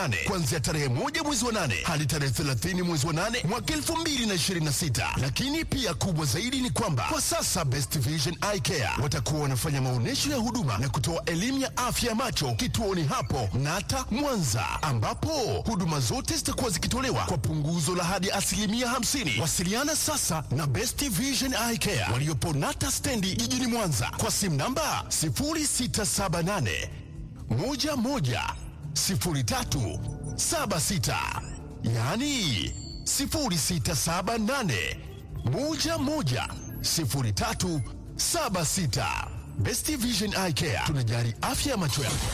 nane kuanzia tarehe moja mwezi wa nane hadi tarehe 30 mwezi wa nane mwaka 2026. Lakini pia kubwa zaidi ni kwamba kwa sasa Best Vision Eye Care watakuwa wanafanya maonyesho ya huduma na kutoa elimu ya afya ya macho kituoni hapo Nata Mwanza, ambapo huduma zote zitakuwa zikitolewa kwa punguzo la hadi asilimia 50. Wasiliana sasa na Best Vision Eye Care waliopo Nata stendi jijini Mwanza kwa simu namba 0678 11 03 76, yaani 0678 11 03 76. Best Vision Eye Care tunajali afya ya macho yako.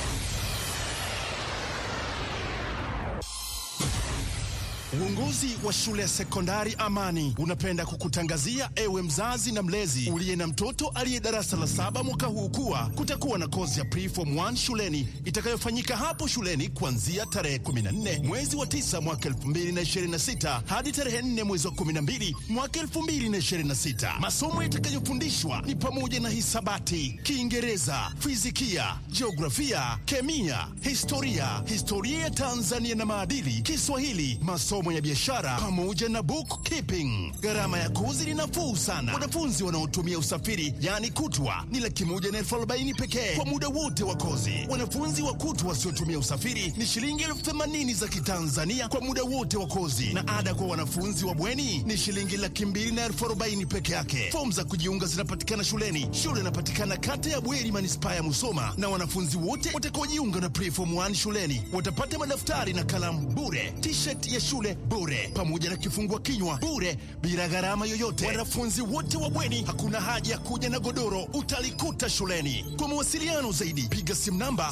Uongozi wa shule ya sekondari Amani unapenda kukutangazia ewe mzazi na mlezi uliye na mtoto aliye darasa la saba mwaka huu kuwa kutakuwa na kozi ya preform 1 shuleni itakayofanyika hapo shuleni kuanzia tarehe 14 mwezi wa 9 mwaka 2026 hadi tarehe 4 mwezi wa 12 mwaka 2026. Masomo yatakayofundishwa ni pamoja na hisabati, Kiingereza, fizikia, jiografia, kemia, historia, historia ya Tanzania na maadili, Kiswahili, masomo ya biashara pamoja na bookkeeping. Gharama ya kozi ni nafuu sana. Wanafunzi wanaotumia usafiri yaani kutwa ni laki moja na elfu arobaini pekee kwa muda wote wa kozi. Wanafunzi wa kutwa wasiotumia usafiri ni shilingi elfu themanini za Kitanzania kwa muda wote wa kozi, na ada kwa wanafunzi wa bweni ni shilingi laki mbili na elfu arobaini peke yake. Fomu za kujiunga zinapatikana shuleni. Shule inapatikana kata ya Bweri, manispaa ya Musoma, na wanafunzi wote watakaojiunga na preform 1 shuleni watapata madaftari na kalamu bure, t-shirt ya shule bure, pamoja na kifungua kinywa bure, bila gharama yoyote. Wanafunzi wote wa bweni, hakuna haja ya kuja na godoro, utalikuta shuleni. Kwa mawasiliano zaidi, piga simu namba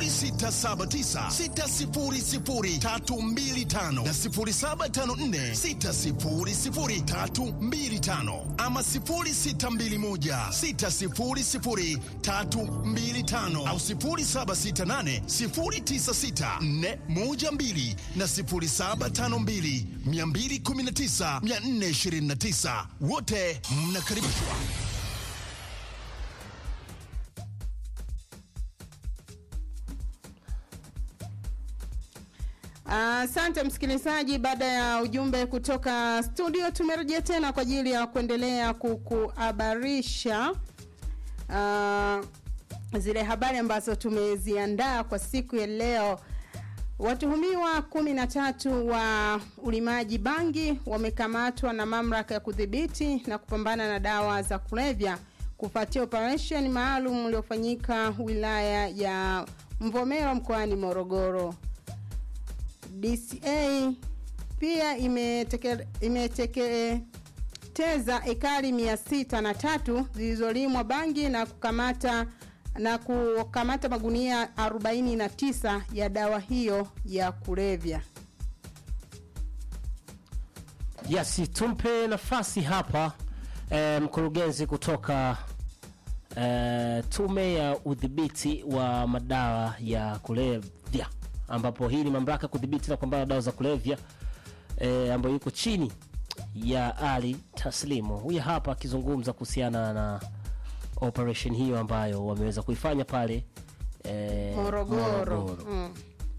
0679600325 na 0754600325 ama 0621600325 au 0768096412 na 0752219429 wote mnakaribishwa. Asante msikilizaji, baada ya ujumbe kutoka studio, tumerejea tena kwa ajili ya kuendelea kukuhabarisha uh, zile habari ambazo tumeziandaa kwa siku ya leo. Watuhumiwa kumi na tatu wa ulimaji bangi wamekamatwa na mamlaka ya kudhibiti na kupambana na dawa za kulevya kufuatia operesheni maalum uliofanyika wilaya ya Mvomero mkoani Morogoro. DCA pia imeteke, imeteketeza ekari mia sita na tatu zilizolimwa bangi na kukamata na kukamata magunia 49 ya dawa hiyo ya kulevya. Yes, tumpe nafasi hapa eh, mkurugenzi kutoka eh, tume ya udhibiti wa madawa ya kulevya ambapo hii ni mamlaka ya kudhibiti na kupambana na dawa za kulevya eh, ambayo yuko chini ya Ali Taslimu. Huyu hapa akizungumza kuhusiana na operation hiyo ambayo wameweza kuifanya pale eh, Morogoro. Mm.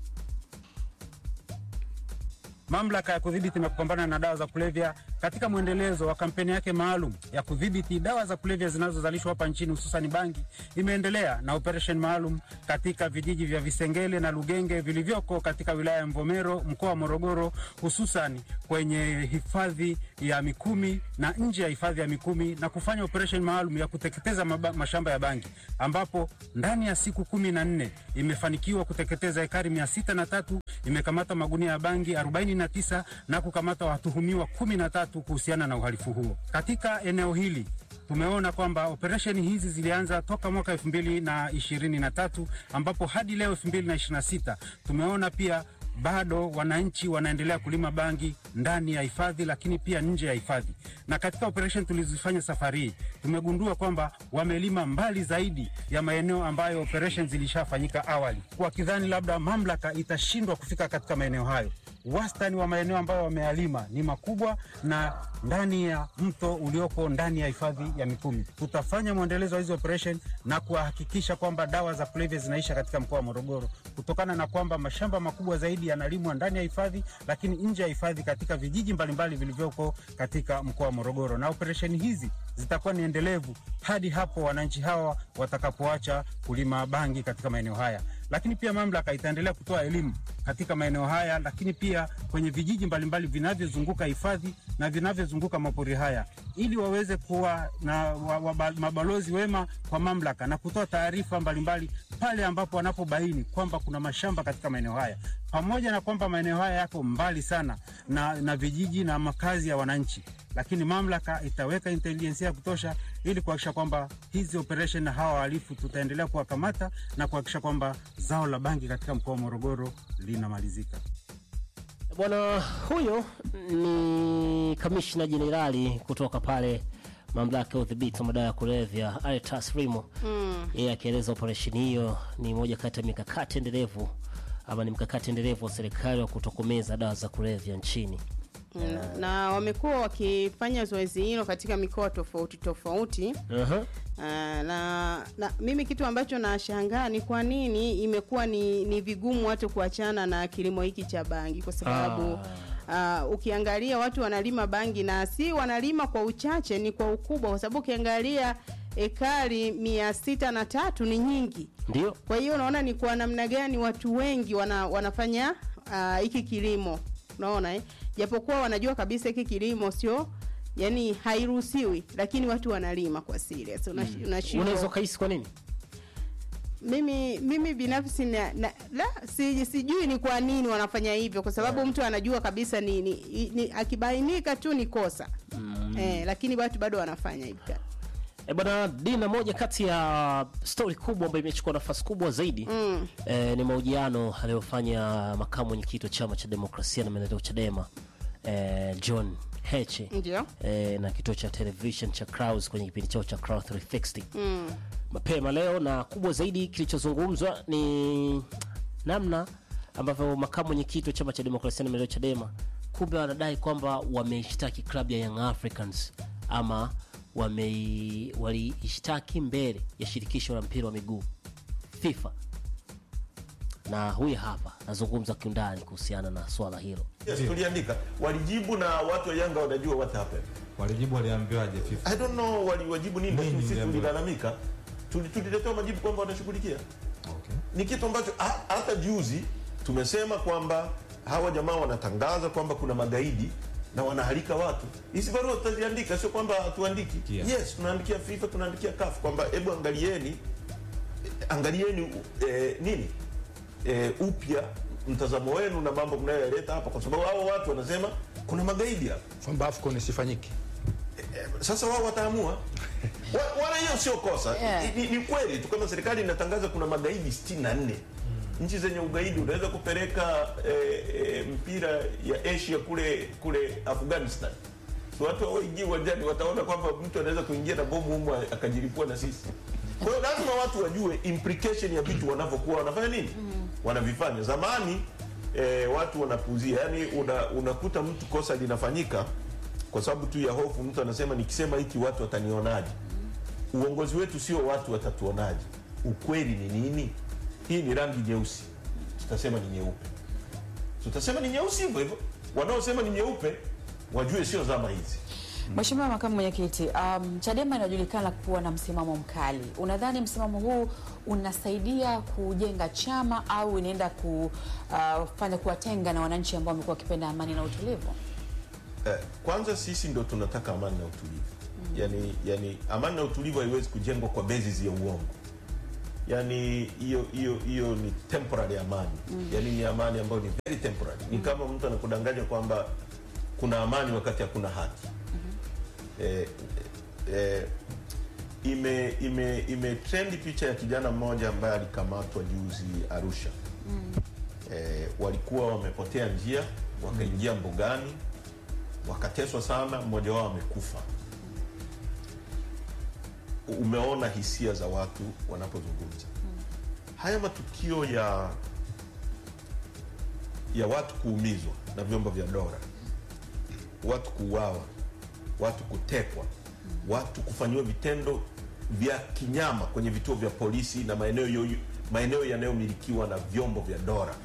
Mamlaka ya kudhibiti na kupambana na dawa za kulevya katika mwendelezo wa kampeni yake maalum ya kudhibiti dawa za kulevya zinazozalishwa hapa nchini hususan bangi, imeendelea na operation maalum katika vijiji vya Visengele na Lugenge vilivyoko katika wilaya ya Mvomero mkoa wa Morogoro, hususan kwenye hifadhi ya Mikumi na nje ya hifadhi ya Mikumi na kufanya operation maalum ya kuteketeza maba, mashamba ya bangi ambapo ndani ya siku kumi na nne imefanikiwa kuteketeza ekari mia sita na tatu imekamata magunia ya bangi 49 na kukamata watuhumiwa 13 kuhusiana na uhalifu huo. Katika eneo hili tumeona kwamba operesheni hizi zilianza toka mwaka elfu mbili na ishirini na tatu ambapo hadi leo elfu mbili na ishirini na sita tumeona pia bado wananchi wanaendelea kulima bangi ndani ya hifadhi, lakini pia nje ya hifadhi. Na katika operation tulizofanya safari hii tumegundua kwamba wamelima mbali zaidi ya maeneo ambayo operation zilishafanyika awali, wakidhani labda mamlaka itashindwa kufika katika maeneo hayo. Wastani wa maeneo ambayo wameyalima ni makubwa na ndani ya mto ulioko ndani ya hifadhi ya Mikumi. Tutafanya mwendelezo wa hizi operation na kuhakikisha kwamba dawa za kulevya zinaisha katika mkoa wa Morogoro, kutokana na kwamba mashamba makubwa zaidi yanalimwa ndani ya hifadhi, lakini nje ya hifadhi katika vijiji mbalimbali vilivyoko katika mkoa wa Morogoro, na operesheni hizi zitakuwa ni endelevu hadi hapo wananchi hawa watakapoacha kulima bangi katika maeneo haya. Lakini pia mamlaka itaendelea kutoa elimu katika maeneo haya, lakini pia kwenye vijiji mbalimbali vinavyozunguka hifadhi na vinavyozunguka mapori haya, ili waweze kuwa na wa, wa, mabalozi wema kwa mamlaka na kutoa taarifa mbalimbali pale ambapo wanapobaini kwamba kuna mashamba katika maeneo haya, pamoja na kwamba maeneo haya yako mbali sana na, na vijiji na makazi ya wananchi lakini mamlaka itaweka intelijensia ya kutosha ili kuhakikisha kwamba hizi operation na hawa wahalifu tutaendelea kuwakamata na kuhakikisha kwamba zao la bangi katika mkoa wa Morogoro linamalizika. Bwana huyo ni kamishna jenerali kutoka pale mamlaka ya udhibiti wa madawa ya kulevya Aretas Rimo. Mm. Yeye akieleza operesheni hiyo ni moja kati ya mikakati endelevu ama ni mkakati endelevu wa serikali wa kutokomeza dawa za kulevya nchini. Mm, na wamekuwa wakifanya zoezi hilo katika mikoa tofauti tofauti. Uh-huh. Uh, na, na mimi kitu ambacho nashangaa ni kwa nini imekuwa ni, ni vigumu watu kuachana na kilimo hiki cha bangi kwa sababu uh, ukiangalia watu wanalima bangi na si wanalima kwa uchache, ni kwa ukubwa, kwa sababu ukiangalia ekari mia sita na tatu ni nyingi. Ndio. Kwa hiyo unaona ni kwa namna gani watu wengi wana, wanafanya hiki uh, kilimo unaona eh? Japokuwa wanajua kabisa hiki kilimo sio yani hairuhusiwi, lakini watu wanalima kwa serious. Una, Mm. unashindwa- Unaweza ukahisi kwa nini? mimi mimi binafsi na, na, la, si, sijui ni kwa nini wanafanya hivyo, kwa sababu mtu anajua kabisa ni, ni, ni akibainika tu ni kosa Mm. eh, lakini watu bado wanafanya hivyo. E bwana Dina, moja kati ya stori kubwa ambayo imechukua nafasi kubwa zaidi Mm. e, ni mahojiano aliyofanya makamu mwenyekiti wa chama cha demokrasia na maendeleo Chadema e, John Heche Ndio. e, na kituo cha television cha Clouds kwenye kipindi chao cha Clouds 360 Mm. mapema leo, na kubwa zaidi kilichozungumzwa ni namna ambavyo makamu mwenyekiti wa chama cha demokrasia na maendeleo Chadema kumbe wanadai kwamba wameishtaki klabu ya Young Africans ama wame waliishtaki mbele ya shirikisho la mpira wa miguu FIFA, na huyu hapa nazungumza kiundani kuhusiana na swala hilo. Yes, tuliandika walijibu na watu wa Yanga wanajua what happened. Walijibu waliambiwaje FIFA? I don't know waliwajibu nini, Nini lakini sisi niliambiwa? tulilalamika, Tuli- tuliletewa majibu kwamba wanashughulikia. Okay. Ni kitu ambacho ha- hata juzi tumesema kwamba hawa jamaa wanatangaza kwamba kuna magaidi na wanahalika watu. Hizi barua tutaziandika, sio kwamba hatuandiki. Yeah. Yes, tunaandikia FIFA, tunaandikia CAF kwamba hebu angalieni, eh, angalieni eh, nini eh, upya mtazamo wenu na mambo mnayoyaleta hapa, kwa sababu hao watu wanasema kuna magaidi hapa. kwamba AFCON isifanyike. Eh, sasa wao wataamua Wa- wala hiyo sio kosa Yeah. ni, ni kweli tu kama serikali inatangaza kuna magaidi 64 nchi zenye ugaidi unaweza kupeleka eh, eh, mpira ya asia kule kule afghanistan so watu hawaingii uwanjani wataona kwamba mtu anaweza kuingia na bomu humu akajilipua na sisi kwa hiyo lazima watu wajue implication ya vitu wanavyokuwa wanafanya nini wanavifanya zamani eh, watu wanapuuzia yani una, unakuta mtu kosa linafanyika kwa sababu tu ya hofu mtu anasema nikisema hiki watu watanionaje uongozi wetu sio watu watatuonaje ukweli ni nini hii ni rangi nyeusi tutasema ni nyeupe tutasema ni nyeusi hivyo hivyo wanaosema ni nyeupe wajue sio zama hizi Mheshimiwa Makamu Mwenyekiti, um, Chadema inajulikana kuwa na msimamo mkali. Unadhani msimamo huu unasaidia kujenga chama au inaenda kufanya kuwatenga na wananchi ambao wamekuwa wakipenda amani na utulivu? eh, kwanza sisi ndo tunataka amani na utulivu yani, yani amani na utulivu haiwezi kujengwa kwa basis ya uongo yani hiyo hiyo hiyo ni temporary amani yani ni amani ambayo ni very temporary ni kama mtu anakudanganya kwamba kuna amani wakati hakuna haki eh, eh, ime ime ime trend picha ya kijana mmoja ambaye alikamatwa juzi Arusha eh, walikuwa wamepotea njia wakaingia mbugani wakateswa sana, mmoja wao amekufa. Umeona hisia za watu wanapozungumza haya matukio ya ya watu kuumizwa na vyombo vya dola, watu kuuawa, watu kutekwa, watu kufanyiwa vitendo vya kinyama kwenye vituo vya polisi na maeneo yo- maeneo yanayomilikiwa na vyombo vya dola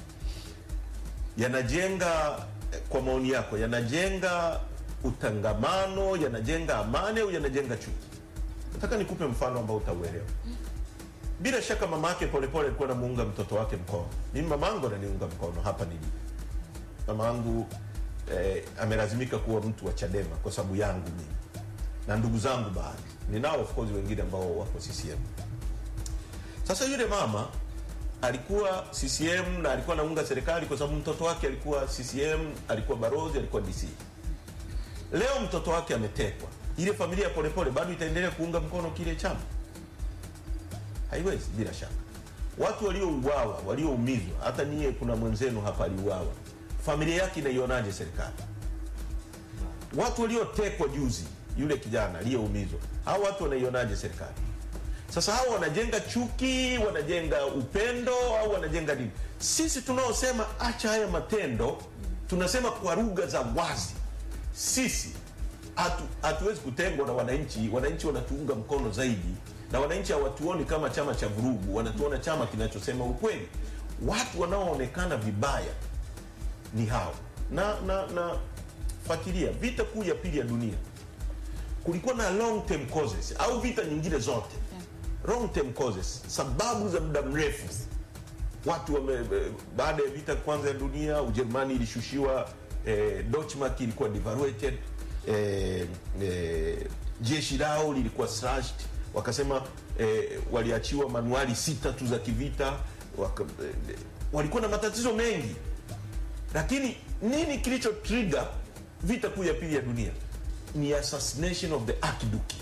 yanajenga eh, kwa maoni yako, yanajenga utangamano, yanajenga amani au yanajenga chuki? Nataka nikupe mfano ambao utauelewa. Bila shaka mama yake Polepole alikuwa anamuunga mtoto wake mkono. Mimi mamangu ananiunga mkono hapa nilipo. Mamangu eh, amelazimika kuwa mtu wa Chadema kwa sababu yangu mimi na ndugu zangu baadhi, ninao of course wengine ambao wako CCM. Sasa yule mama alikuwa CCM na alikuwa anaunga serikali kwa sababu mtoto wake alikuwa CCM, alikuwa barozi, alikuwa DC. Leo mtoto wake ametekwa, ile familia ya Polepole bado itaendelea kuunga mkono kile chama? Haiwezi, bila shaka. Watu waliouawa, walioumizwa, hata nyie, kuna mwenzenu hapa aliuawa, familia yake inaionaje serikali? Watu waliotekwa juzi, yule kijana aliyeumizwa, hao watu wanaionaje serikali? Sasa hao wanajenga chuki, wanajenga upendo au wanajenga nini? Sisi tunaosema acha haya matendo, tunasema kwa lugha za wazi, sisi hatu- hatuwezi kutengwa na wananchi. Wananchi wanatuunga mkono zaidi, na wananchi hawatuoni kama chama cha vurugu, wanatuona chama kinachosema ukweli. Watu wanaoonekana vibaya ni hao na na na fuatilia vita kuu ya pili ya dunia kulikuwa na long term causes au vita nyingine zote long term causes sababu za muda mrefu watu wame, eh, baada ya vita kwanza ya dunia ujerumani ilishushiwa eh, Deutschmark ilikuwa devaluated eh, eh, jeshi lao lilikuwa slashed wakasema eh, waliachiwa manuali sita tu za kivita waka, eh, walikuwa na matatizo mengi lakini nini kilicho trigger vita kuu ya pili ya dunia ni assassination of the archduke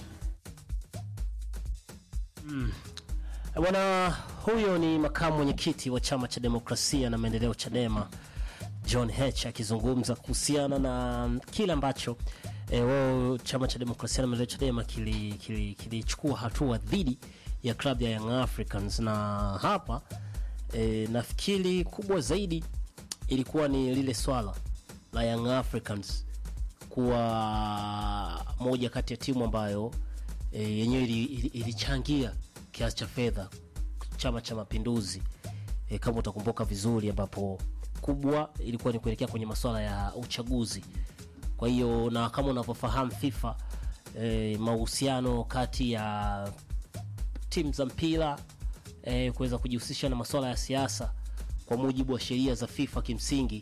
Bwana huyo ni makamu mwenyekiti wa chama cha demokrasia na maendeleo Chadema, John H akizungumza kuhusiana na kile ambacho e, wao chama cha demokrasia na maendeleo Chadema kilichukua kili, kilichukua hatua dhidi ya klabu ya Young Africans, na hapa e, nafikiri kubwa zaidi ilikuwa ni lile swala la Young Africans kuwa moja kati ya timu ambayo e, yenyewe ili- ili- ilichangia kiasi cha fedha Chama cha Mapinduzi e, kama utakumbuka vizuri, ambapo kubwa ilikuwa ni kuelekea kwenye masuala ya uchaguzi. Kwa hiyo na kama unavyofahamu FIFA e, mahusiano kati ya timu za mpira e, kuweza kujihusisha na masuala ya siasa kwa mujibu wa sheria za FIFA kimsingi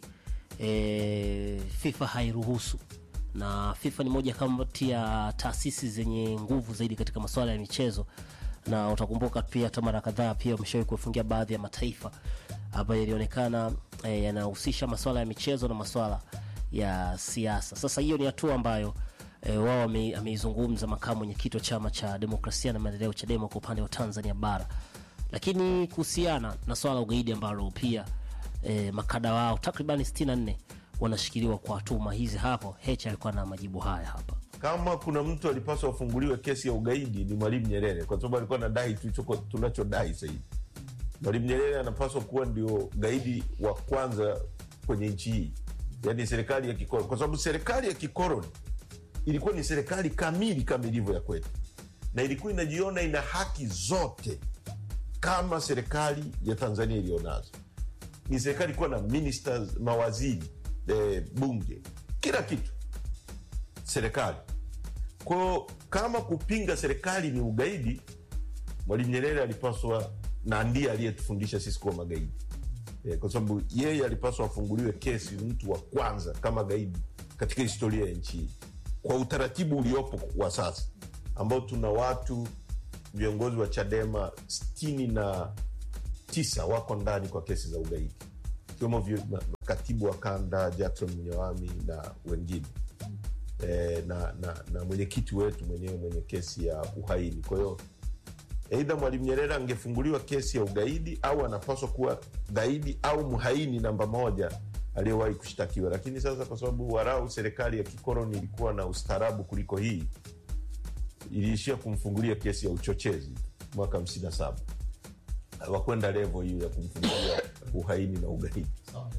e, FIFA hairuhusu na FIFA ni moja kati ya taasisi zenye nguvu zaidi katika masuala ya michezo, na utakumbuka pia hata mara kadhaa pia wameshawahi kufungia baadhi ya mataifa ambayo yalionekana e, yanahusisha masuala ya michezo na masuala ya siasa. Sasa hiyo ni hatua ambayo e, wao wame- ameizungumza makamu mwenyekiti wa chama cha demokrasia na maendeleo Chadema kwa upande wa Tanzania bara, lakini kuhusiana na swala la ugaidi ambalo pia e, makada wao takribani 64 wanashikiliwa kwa tuhuma hizi. Hapo Heche alikuwa na majibu haya hapa. kama kuna mtu alipaswa afunguliwe kesi ya ugaidi ni mwalimu nyerere kwa sababu alikuwa anadai tulichoko- tunachodai zaidi mwalimu nyerere anapaswa kuwa ndio gaidi wa kwanza kwenye nchi hii yaani serikali ya kikoloni kwa sababu serikali ya kikoloni ilikuwa ni serikali kamili kama ilivyo ya kwetu na ilikuwa inajiona ina haki zote kama serikali ya tanzania iliyonazo ni serikali ilikuwa na ministers mawaziri eh, bunge kila kitu serikali kwao kama kupinga serikali ni ugaidi mwalimu nyerere alipaswa na ndiye aliyetufundisha sisi kuwa magaidi e, kwa sababu yeye alipaswa afunguliwe kesi mtu wa kwanza kama gaidi katika historia ya nchi hii kwa utaratibu uliopo wa sasa ambao tuna watu viongozi wa chadema sitini na tisa wako ndani kwa kesi za ugaidi ikiwemo vyo- ma- katibu wa kanda jackson mnyawami na wengine e, na, na, na mwenyekiti wetu mwenyewe mwenye kesi ya uhaini kwa hiyo eidha mwalimu nyerere angefunguliwa kesi ya ugaidi au anapaswa kuwa gaidi au mhaini namba moja aliyewahi kushtakiwa, lakini sasa kwa sababu warau serikali ya kikoloni ilikuwa na ustaarabu kuliko hii, iliishia kumfungulia kesi ya uchochezi mwaka 57 hawakwenda levo hiyo ya kumfungulia uhaini na ugaidi.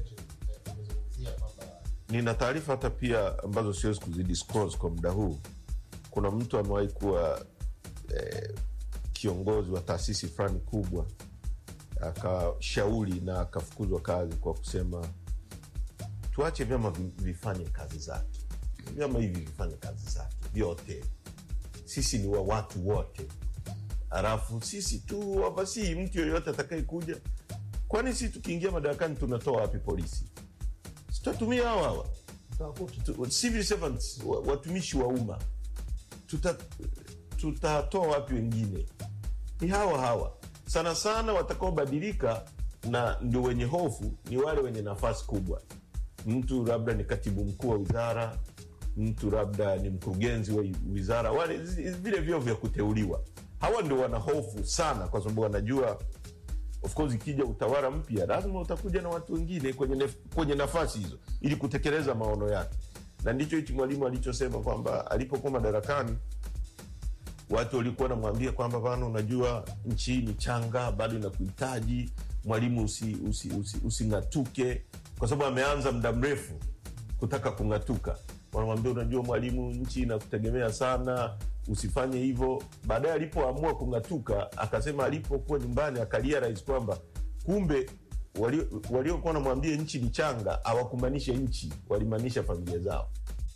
Nina taarifa hata pia ambazo siwezi kuzidisclose kwa muda huu. Kuna mtu amewahi kuwa eh, kiongozi wa taasisi fulani kubwa, akashauri na akafukuzwa kazi kwa kusema tuache vyama vi- vifanye kazi zake, vyama hivi vifanye kazi zake vyote, sisi ni wa watu wote, halafu sisi tu wavasii mtu yoyote atakaye kuja. Kwani sisi tukiingia madarakani tunatoa wapi polisi? Tutatumia hawa hawa Tu- civil servants, wa- watumishi wa umma tuta tutatoa wapi wengine? Ni hawa hawa sana sana. Watakaobadilika na ndio wenye hofu ni wale wenye nafasi kubwa. Mtu labda ni katibu mkuu wa wizara, mtu labda ni mkurugenzi wa wizara, wale zi- vile vyo vya kuteuliwa. Hawa ndio wana hofu sana, kwa sababu wanajua of course ikija utawala mpya lazima utakuja na watu wengine kwenye, nef, kwenye nafasi hizo ili kutekeleza maono yake, na ndicho hichi mwalimu alichosema kwamba alipokuwa madarakani watu walikuwa wanamwambia kwamba bana, unajua nchi hii ni changa, bado inakuhitaji mwalimu, using'atuke usi, usi, using'atuke." kwa sababu ameanza muda mrefu kutaka kung'atuka. Wanamwambia unajua mwalimu, nchi inakutegemea sana, usifanye hivyo. Baadaye alipoamua kung'atuka, akasema alipokuwa nyumbani akalia rais kwamba kumbe walio- waliokuwa wanamwambia nchi ni changa hawakumaanisha nchi, walimaanisha familia zao.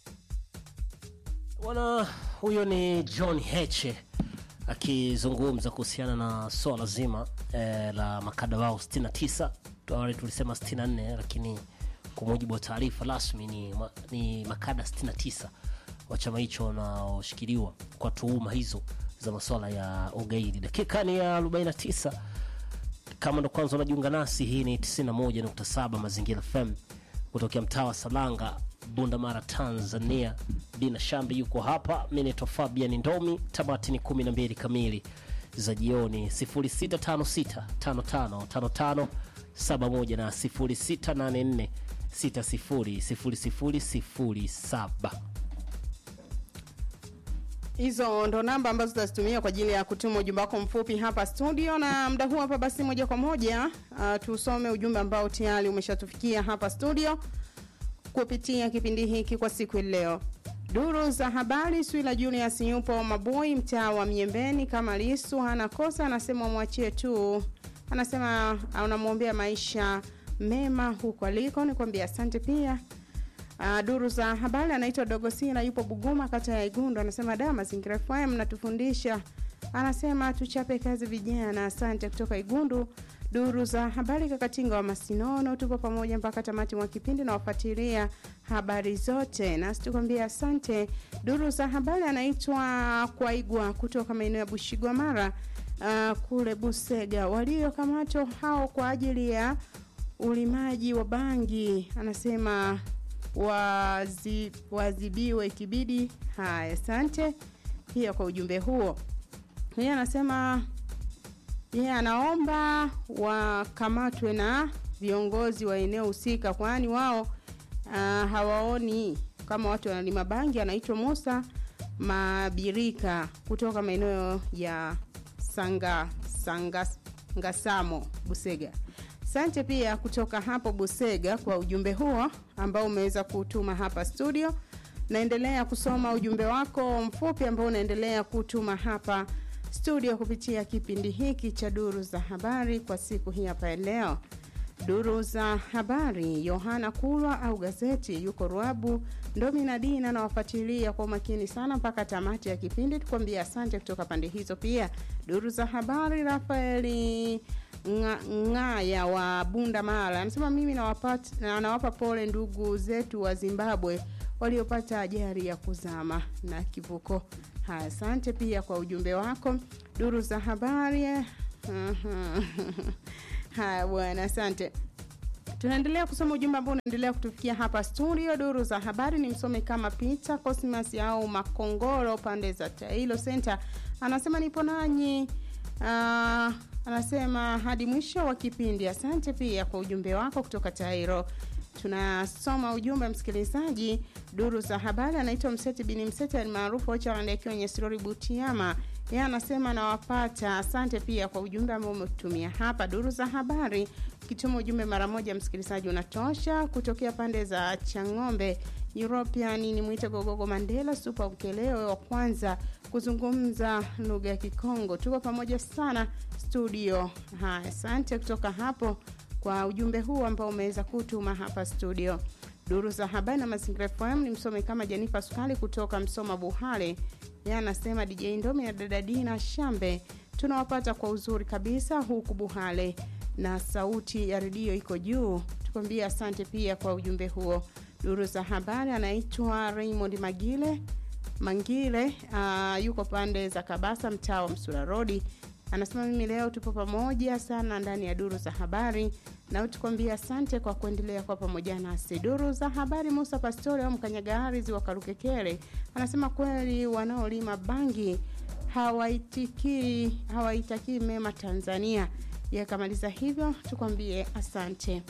Bwana huyo ni John Heche akizungumza kuhusiana na swala zima eh, la makada wao 69 awali tulisema 64 lakini kwa mujibu wa taarifa rasmi ni, ma- ni makada 69 wa chama hicho wanaoshikiliwa kwa tuhuma hizo za masuala ya ugaidi dakika ni ya 49 kama ndo kwanza unajiunga nasi hii ni 91.7 mazingira fm kutokea mtaa wa salanga bundamara tanzania dina shambi yuko hapa mi naitwa fabian ndomi tamati ni 12 kamili za jioni 0656555571 na 0684600007 hizo ndo namba ambazo tutazitumia kwa ajili ya kutuma ujumbe wako mfupi hapa studio na muda huu hapa basi moja kwa moja uh, tusome ujumbe ambao tayari umeshatufikia hapa studio kupitia kipindi hiki kwa siku ya leo duru za habari swila julius yupo maboi mtaa wa miembeni kama lisu hana kosa anasema mwachie tu anasema unamwombea maisha mema huko aliko nikwambia asante pia Uh, duru za habari anaitwa Dogosila yupo Buguma kata ya Igundu anasema da mazingira FM natufundisha anasema tuchape kazi vijana asante kutoka Igundu duru za habari kakatinga wa Masinono tupo pamoja mpaka tamati mwa kipindi na wafuatilia habari zote nasi tukwambia asante duru za habari anaitwa Kwaigwa kutoka maeneo ya Bushigwa Mara uh, kule Busega waliokamatwa hao kwa ajili ya ulimaji wa bangi anasema wazi, wazibiwe ikibidi. Haya, asante pia kwa ujumbe huo. Yeye anasema yeye anaomba wakamatwe na viongozi wa eneo husika, kwani wao uh, hawaoni kama watu wanalima bangi. Anaitwa Musa Mabirika kutoka maeneo ya Sanga, Sanga Ngasamo Busega. Asante pia kutoka hapo Busega kwa ujumbe huo ambao umeweza kutuma hapa studio. Naendelea kusoma ujumbe wako mfupi ambao unaendelea kutuma hapa studio kupitia kipindi hiki cha duru za habari kwa siku hii hapa ya leo. Duru za habari, Yohana Kulwa au gazeti yuko Ruabu, Ndomi na Dina nawafuatilia kwa umakini sana mpaka tamati ya kipindi. Tukwambia asante kutoka pande hizo. Pia duru za habari, Rafaeli Nga- Ng'aya wa Bunda Mara anasema mimi nawapata- na- nawapa pole ndugu zetu wa Zimbabwe waliopata ajali ya kuzama na kivuko. Haya, asante pia kwa ujumbe wako. Duru za habari mhm. haya bwana, asante. Tunaendelea kusoma ujumbe ambao unaendelea kutufikia hapa studio. Duru za habari ni msome kama Peter Cosmas au Makongoro pande za Tailo Center, anasema nipo nanyi. Uh, anasema hadi mwisho wa kipindi. Asante pia kwa ujumbe wako kutoka Tairo. tunasoma ujumbe msikilizaji duru za habari anaitwa mseti bini mseti almaarufu ocharand akiwa nyesirori butiama yeye anasema nawapata asante pia kwa ujumbe ambao umetumia hapa duru za habari ukituma ujumbe mara moja msikilizaji unatosha kutokea pande za chang'ombe european ni mwite gogogo mandela supa ukelewe wa kwanza kuzungumza lugha ya kikongo tuko pamoja sana studio haya asante kutoka hapo kwa ujumbe huu ambao umeweza kutuma hapa studio duru za habari na mazingira fm ni msome kama jenifa sukali kutoka msoma buhale ye anasema dj ndomi na dada dina shambe tunawapata kwa uzuri kabisa huku buhale na sauti ya redio iko juu tukwambia asante pia kwa ujumbe huo duru za habari anaitwa raymond magile mangile uh, yuko pande za kabasa mtaa wa msura rodi anasema mimi leo tupo pamoja sana ndani ya duru za habari na tukwambia asante kwa kuendelea kwa pamoja nasi duru za habari musa pastori au mkanyagarizi wa karukekere anasema kweli wanaolima bangi hawaitikii hawaitakii mema tanzania yakamaliza hivyo tukwambie asante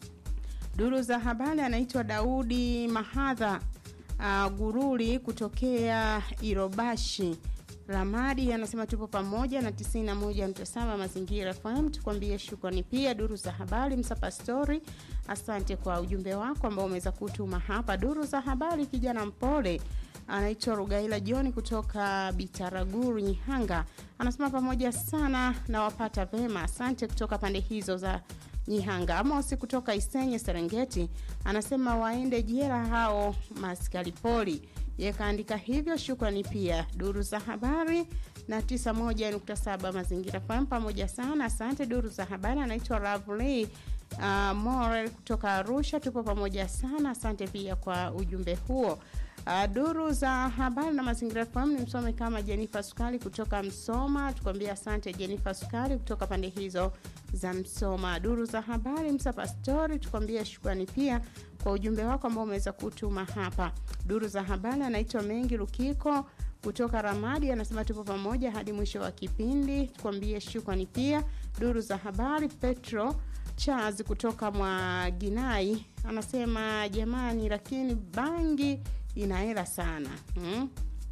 duru za habari anaitwa daudi mahadha uh, guruli kutokea irobashi ramadi anasema tupo pamoja na 91.7 mazingira fm tukwambie shukrani pia duru za habari msapastori asante kwa ujumbe wako ambao umeweza kutuma hapa duru za habari kijana mpole anaitwa rugaila joni kutoka bitaraguru nyihanga anasema pamoja sana na wapata vema asante kutoka pande hizo za nyihanga amosi kutoka isenye serengeti anasema waende jela hao maskari poli yakaandika hivyo shukrani pia duru za habari na 91.7 mazingira fm pamoja sana asante duru za habari anaitwa ravley uh, morel kutoka arusha tupo pamoja sana asante pia kwa ujumbe huo Uh, duru za habari na mazingira FM ni msome kama Jenifa Sukali kutoka Msoma. Tukwambia asante Jenifa Sukali kutoka pande hizo za Msoma. Duru za habari Msa Pastori, tukwambia shukrani pia kwa ujumbe wako ambao umeweza kutuma hapa. Duru za habari anaitwa Mengi Lukiko kutoka Ramadi, anasema tupo pamoja hadi mwisho wa kipindi. Tukwambie shukrani pia. Duru za habari Petro Charles kutoka Mwaginai anasema jamani, lakini bangi ina hela sana hmm?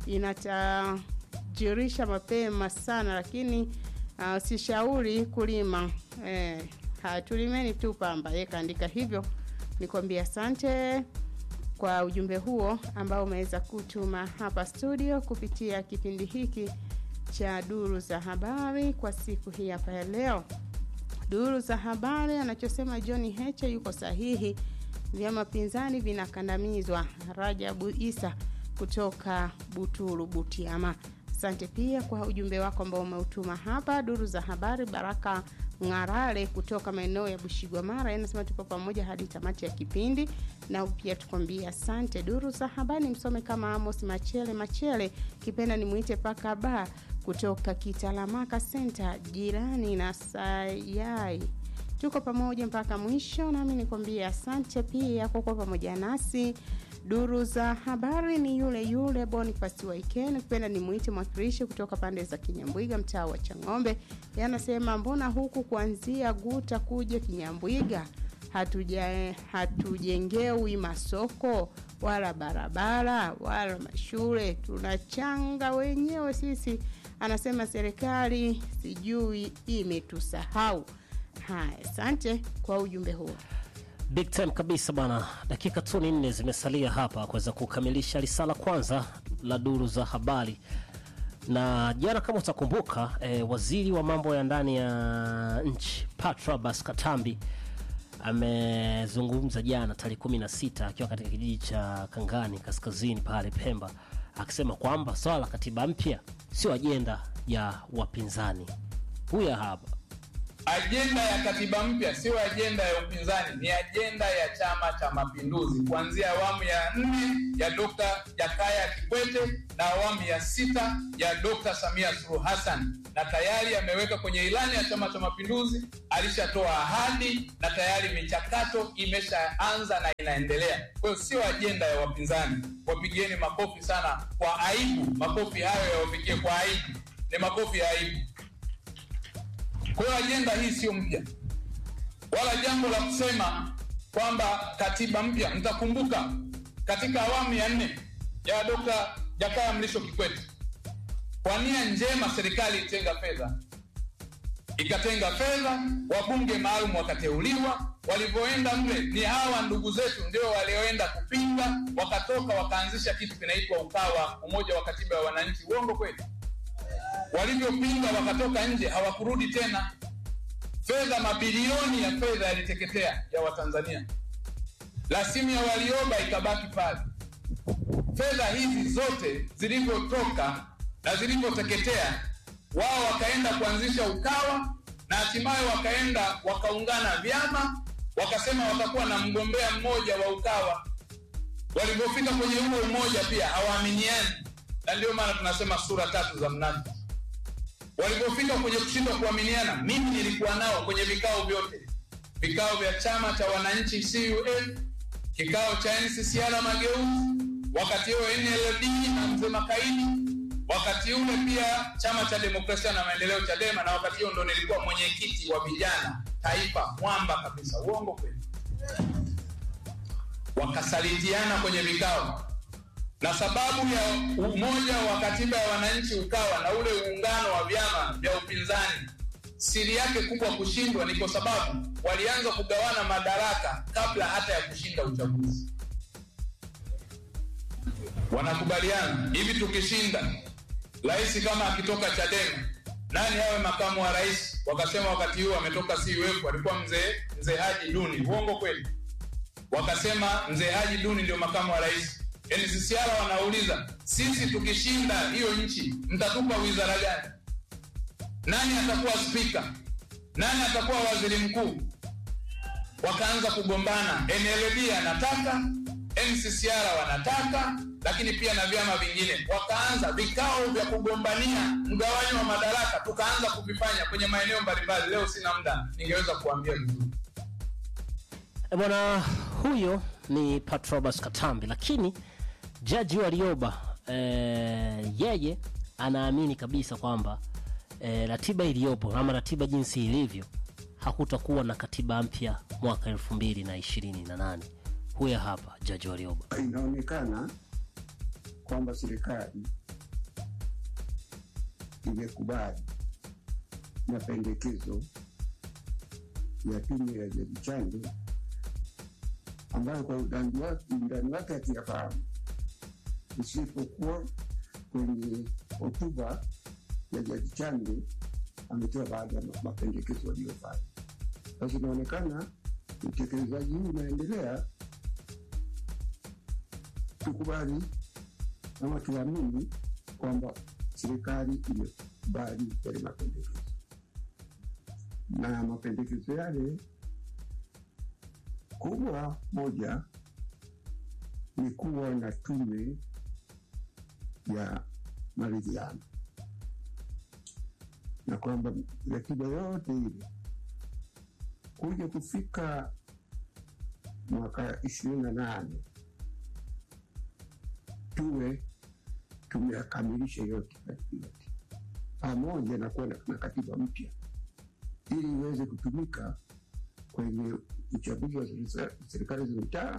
inatajirisha mapema sana lakini uh, sishauri kulima eh, tulimeni tu pamba ye kaandika hivyo nikwambia asante kwa ujumbe huo ambao umeweza kutuma hapa studio kupitia kipindi hiki cha duru za habari kwa siku hii hapa ya leo duru za habari anachosema john heche yuko sahihi vyama pinzani vinakandamizwa rajabu isa kutoka buturu butiama asante pia kwa ujumbe wako ambao umeutuma hapa duru za habari baraka ng'arale kutoka maeneo ya bushigwa mara anasema tupo pamoja hadi tamati ya kipindi na pia tukwambia asante duru za habari msome kama amos machele machele kipenda nimwite paka ba kutoka kitalamaka senta jirani na sayai tuko pamoja mpaka mwisho nami nikwambia asante pia kwa kuwa pamoja nasi duru za habari ni yule yule bonifasi waiken kupenda ni mwiti mwakilishi kutoka pande za kinyambwiga mtaa wa chang'ombe yanasema mbona huku kuanzia guta kuja kinyambwiga hatuja hatujengewi masoko wala barabara wala mashule tunachanga wenyewe sisi anasema serikali sijui imetusahau haya asante kwa ujumbe huo big time kabisa bana dakika tu ni nne zimesalia hapa kuweza kukamilisha risala kwanza la duru za habari na jana kama utakumbuka eh, waziri wa mambo ya ndani ya nchi patrobas katambi amezungumza jana tarehe 16 akiwa katika kijiji cha kangani kaskazini pale pemba akisema kwamba swala la katiba mpya sio ajenda ya wapinzani huya hapa Ajenda ya katiba mpya sio ajenda ya upinzani, ni ajenda ya Chama cha Mapinduzi, kuanzia awamu ya nne ya Dr. Jakaya Kikwete na awamu ya sita ya Dr. Samia Suluhu Hassan, na tayari ameweka kwenye ilani ya Chama cha Mapinduzi, alishatoa ahadi na tayari michakato imeshaanza na inaendelea. Kwa hiyo sio ajenda ya wapinzani. Wapigieni makofi sana kwa aibu, makofi hayo yawapigie kwa aibu, ni makofi ya aibu. Kwa hiyo ajenda hii sio mpya, wala jambo la kusema kwamba katiba mpya, mtakumbuka katika awamu ya nne ya Dr. Jakaya Mlisho Kikwete, kwa nia njema serikali itenga fedha ikatenga fedha, wabunge maalum wakateuliwa. Walivyoenda mle, ni hawa ndugu zetu ndio walioenda kupinga, wakatoka wakaanzisha kitu kinaitwa Ukawa, umoja wa katiba ya wananchi. Uongo kweli? Walivyopinga wakatoka nje, hawakurudi tena. Fedha, mabilioni ya fedha yaliteketea ya Watanzania. Rasimu ya Warioba ikabaki pale. Fedha hizi zote zilivyotoka na zilivyoteketea wao wakaenda kuanzisha Ukawa na hatimaye wakaenda wakaungana vyama, wakasema watakuwa na mgombea mmoja wa Ukawa. Walivyofika kwenye huo umoja pia hawaaminiani, na ndio maana tunasema sura tatu za mnafiki. Walivyofika kwenye kushindwa kuaminiana, mimi nilikuwa nao kwenye vikao vyote, vikao vya chama cha wananchi CUF, kikao cha NCCR Mageuzi, wakati huo NLD na mzee Makaini wakati ule pia chama cha demokrasia na maendeleo Chadema, na wakati huo ndo nilikuwa mwenyekiti wa vijana taifa, mwamba kabisa. Uongo kweli? Wakasalitiana kwenye vikao, na sababu ya umoja wa katiba ya wananchi Ukawa na ule uungano wa vyama vya upinzani, siri yake kubwa kushindwa ni kwa sababu walianza kugawana madaraka kabla hata ya kushinda uchaguzi. Wanakubaliana hivi, tukishinda rais kama akitoka Chadema nani awe makamu wa rais? Wakasema wakati huo ametoka CUF alikuwa mzee mzee Haji Duni. Uongo kweli? Wakasema mzee Haji Duni ndio makamu wa rais. NCCR wanauliza sisi tukishinda hiyo nchi mtatupa wizara gani? Nani atakuwa spika? Nani atakuwa waziri mkuu? Wakaanza kugombana, NLD anataka, NCCR wanataka, lakini pia na vyama vingine. Wakaanza vikao vya kugombania mgawanyo wa madaraka, tukaanza kuvifanya kwenye maeneo mbalimbali. Leo sina muda, ningeweza kuambia vizuri. E bwana, huyo ni Patrobas Katambi, lakini jaji Warioba e, yeye anaamini kabisa kwamba e, ratiba iliyopo ama ratiba jinsi ilivyo hakutakuwa na katiba mpya mwaka elfu mbili na ishirini na nane. Huyo hapa jaji Warioba. Inaonekana kwamba serikali imekubali mapendekezo ya tume ya Jaji Chande ambayo kwa undani wake undani wake hatuyafahamu, isipokuwa kwenye hotuba ya Jaji Chande ametoa baadhi ya mapendekezo waliyofanya. Basi inaonekana utekelezaji huu unaendelea. Tukubali ama tuamini kwamba serikali imekubali yale mapendekezo, na mapendekezo yale kubwa moja ni kuwa na tume ya maridhiano na kwamba ratiba yote ile kuja kufika mwaka ishirini na nane tuwe tumeyakamilisha yote yote pamoja na kuwa na katiba mpya ili iweze kutumika kwenye uchaguzi wa serikali za mitaa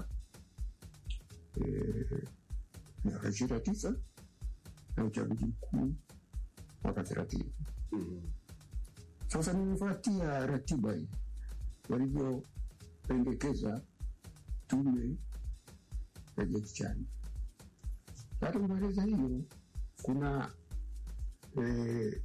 miaka ishirini na tisa na uchaguzi mkuu mwaka thelathini. Sasa nimefuatia ratiba hii walivyopendekeza tume ya Jaji Chande. Hata kumaliza hiyo, kuna eh,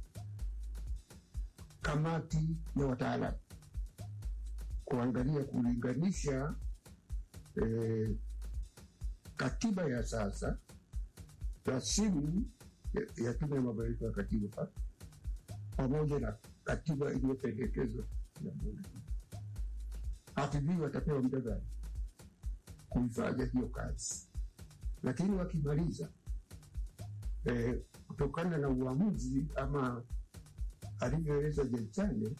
kamati ya wataalamu kuangalia kulinganisha eh, katiba ya sasa rasimu ya, ya tume ya mabadiliko ya katiba pamoja na katiba iliyopendekezwa na bunge. Hatujui watapewa muda gani kuifanya hiyo kazi, lakini wakimaliza eh, kutokana na uamuzi ama alivyoeleza Jaji Chande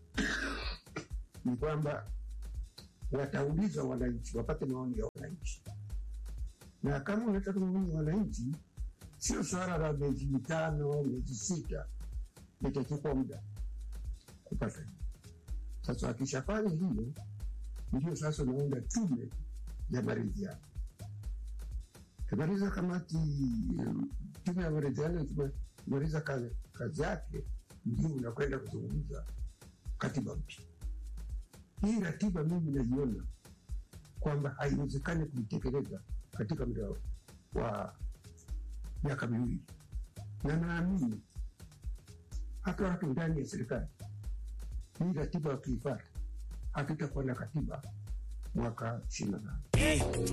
ni kwamba watauliza wananchi, wapate maoni ya wananchi, na kama unataka maoni ya wananchi, sio swala la miezi mitano, miezi sita, itachukua muda kupata. Sasa akishafanya hiyo, ndio sasa unaunda tume ya maridhiano. Kimaliza kamati tume ya maridhiano, kimaliza kazi, kazi yake, ndio unakwenda kuzungumza katiba mpya. Hii ratiba mimi naiona kwamba haiwezekani kuitekeleza katika muda wa miaka miwili, na naamini hata watu ndani ya serikali hii ratiba wakiifata, hatutakuwa na katiba mwaka ishirini na nane.